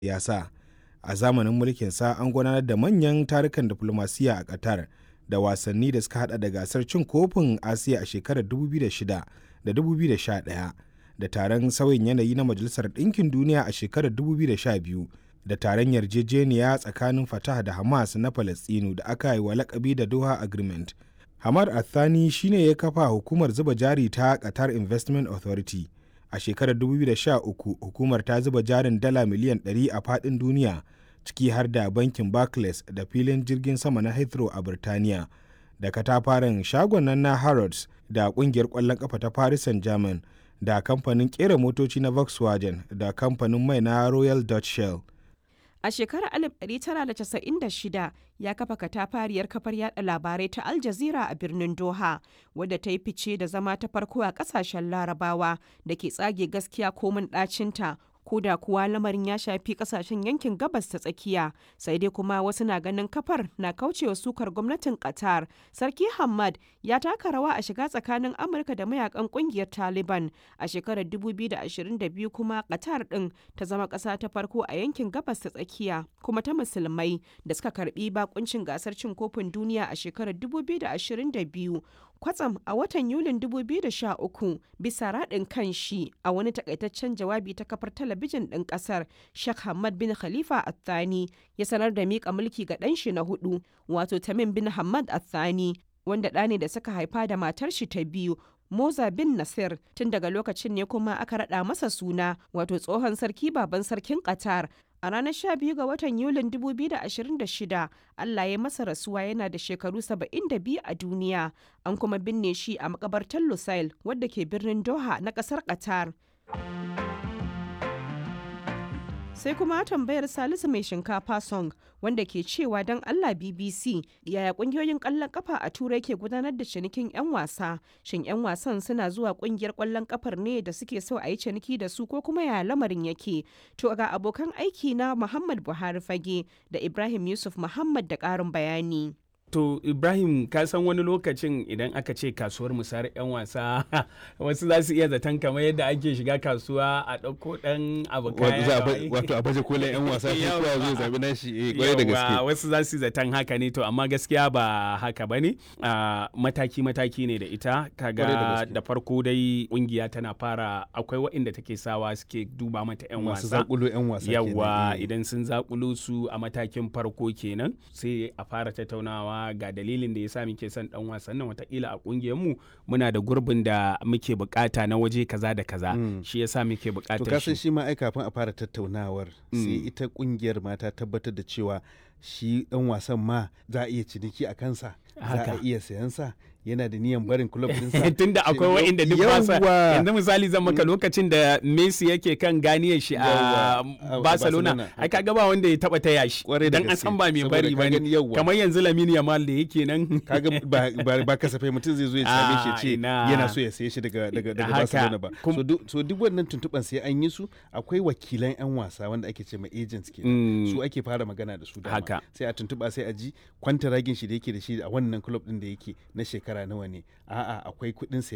siyasa. A zamanin mulkinsa an gudanar da manyan tarukan diflomasiyya a Qatar da wasanni da suka hada da gasar cin kofin Asiya a shekarar 2006 da 2011 da taron sauyin yanayi na Majalisar Ɗinkin Duniya a shekarar 2012 da taron yarjejeniya tsakanin Fatah da Hamas na Falasɗinu da aka yi wa lakabi da Doha Agreement. Hamad Athani shine ya kafa hukumar zuba jari ta Qatar Investment Authority. A shekarar 2013 hukumar ta zuba jarin dala miliyan 100 a faɗin duniya ciki har da bankin Barclays da filin jirgin sama na Heathrow a Birtaniya da katafaren shagon nan na Harrods da kungiyar ƙwallon ƙafa ta Paris Saint-Germain da kamfanin ƙera motoci na Volkswagen da kamfanin mai na Royal Dutch Shell. A shekarar 1996 ya kafa katafariyar kafar yada labarai ta Al Jazeera a birnin Doha, wadda ta yi fice da zama ta farko a kasashen larabawa da ke tsage gaskiya komin ɗacinta ko da kuwa lamarin ya shafi kasashen yankin gabas ta tsakiya sai dai kuma wasu na ganin kafar na kaucewa sukar gwamnatin qatar sarki hamad ya taka rawa a shiga tsakanin amurka da mayakan kungiyar taliban a shekarar 2022 kuma qatar din ta zama kasa ta farko a yankin gabas ta tsakiya kuma ta musulmai da suka karbi bakuncin gasar cin kofin duniya a shekarar 2022 kwatsam a watan yulin 2013 bisa raɗin kan shi a wani takaitaccen jawabi ta kafar talabijin ɗin ƙasar Sheikh Hamad bin Khalifa Athani ya sanar da miƙa mulki ga ɗan shi na hudu wato Tamim bin Hamad Athani wanda ɗa ne da suka haifa da matar shi ta biyu Moza bin Nasir tun daga lokacin ne kuma aka raɗa masa suna wato tsohon sarki baban sarkin Qatar A ranar 12 ga watan Yulin 2026, Allah ya masa rasuwa yana da shekaru 72 a duniya, an kuma binne shi a makabartar Lusail wadda ke birnin Doha na kasar Qatar. sai kuma tambayar salisu mai shinkafa song wanda ke cewa don allah bbc yaya kungiyoyin kwallon kafa a turai ke gudanar da cinikin 'yan wasa shin 'yan wasan suna zuwa kungiyar kwallon kafar ne da suke so a yi ciniki da su ko kuma yaya lamarin yake to ga abokan aiki na muhammad buhari fage da ibrahim yusuf muhammad da karin bayani To Ibrahim ka san wani lokacin idan aka ce kasuwar musayar 'yan wasa wasu za su iya zaton kamar yadda ake shiga kasuwa a ɗauko ɗan abu kaya. Wato a baje kolin 'yan wasa ko kuwa zai zabi nashi eh kwarai da gaske. Wasu za su zaton haka ne to amma gaskiya ba haka bane mataki mataki ne da ita kaga da farko dai kungiya tana fara akwai waɗanda take sawa suke duba mata 'yan wasa. Masu zakulo 'yan wasa Yawwa idan sun zakulo su a matakin farko kenan sai a fara tattaunawa ga dalilin da ya sa muke son dan wasan nan watakila a kungiyar mu muna da gurbin da muke bukata na waje kaza da kaza shi yasa muke bukatar shi to kasan shi ma ai kafin a fara tattaunawar sai ita kungiyar ma ta tabbatar da cewa shi dan wasan ma za a iya ciniki a kansa za a iya sayan sa yana da niyan barin club dinsa tunda akwai wa'inda duk basa yanzu misali zan maka lokacin da Messi yake kan ganiyar shi a Barcelona ai kaga ba wanda ya taba taya shi dan an san ba mai bari bane kamar yanzu Lamine Yamal da yake nan kaga ba kasafai mutum zai zo ya same shi ce yana so ya saye shi daga daga daga Barcelona ba so duk wannan tuntuban sai an yi su akwai wakilan yan wasa wanda ake ce ma agents ke su ake fara magana da su dama sai a tuntuba sai a ji kwantaragin shi da yake da shi a wannan club din da yake na shekara nawa ne a'a akwai kuɗin